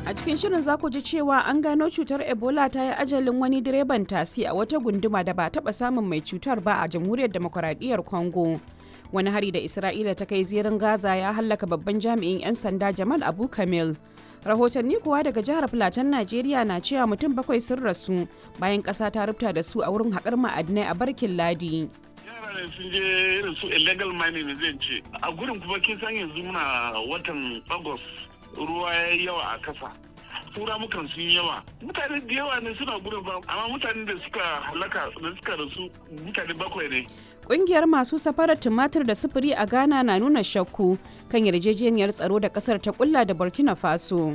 A cikin shirin za ku ji cewa an gano cutar Ebola ta yi ajalin wani direban tasi a wata gunduma da ba taɓa samun mai cutar ba a jamhuriyar demokuraɗiyyar Congo. Wani hari da Isra'ila ta kai zirin Gaza ya hallaka babban jami'in 'yan sanda Jamal Abu Kamil. Rahotanni kuwa daga jihar Filatan Najeriya na cewa mutum bakwai sun rasu bayan ƙasa ta rubuta da su a wurin haƙar ma'adinai a Barkin Ladi. yara ne sun je irin su illegal mining zai ce a gurin kuma kin san yanzu muna watan agos ruwa ya yi yawa a kasa tura mukan sun yawa mutane da yawa ne suna gurin ba amma mutane da suka halaka da suka rasu mutane bakwai ne Ƙungiyar masu safarar tumatir da sufuri a Ghana na nuna shakku kan yarjejeniyar tsaro da ƙasar ta kulla da Burkina Faso.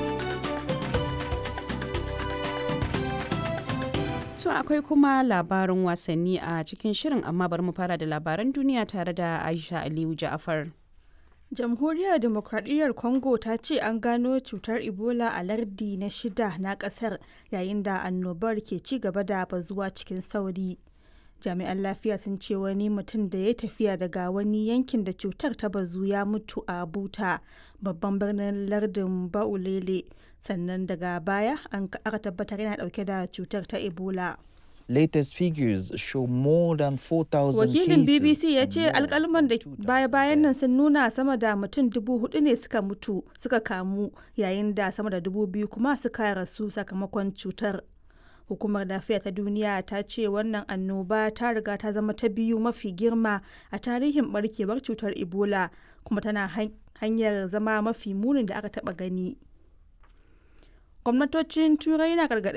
To akwai kuma labarin wasanni a cikin shirin amma bari mu fara da labaran duniya tare da Aisha Aliyu Ja'afar. Jamhuriyar Demokradiyyar Congo ta ce an gano cutar Ebola a lardi na shida na kasar yayin da annobar ke ci gaba da bazuwa cikin sauri. Jami'an lafiya sun ce wani mutum da ya tafiya daga wani yankin da cutar ta bazu ya mutu a Buta, babban birnin lardin Baulele, sannan daga baya an aka tabbatar yana dauke da cutar ta Ebola. latest figures show more than 4,000 Wakilin BBC ya cases ce and more alkalman da than 2,000 baya-bayan nan sun deaths. nuna sama da mutum dubu hudu ne suka mutu suka kamu yayin da sama da dubu biyu kuma suka rasu sakamakon cutar. Hukumar lafiya ta duniya ta ce wannan annoba ta riga ta zama ta biyu mafi girma a tarihin barkewar cutar Ebola kuma tana han- hanyar zama mafi munin da aka taba gani. Gwamnatocin Turai na gargaɗin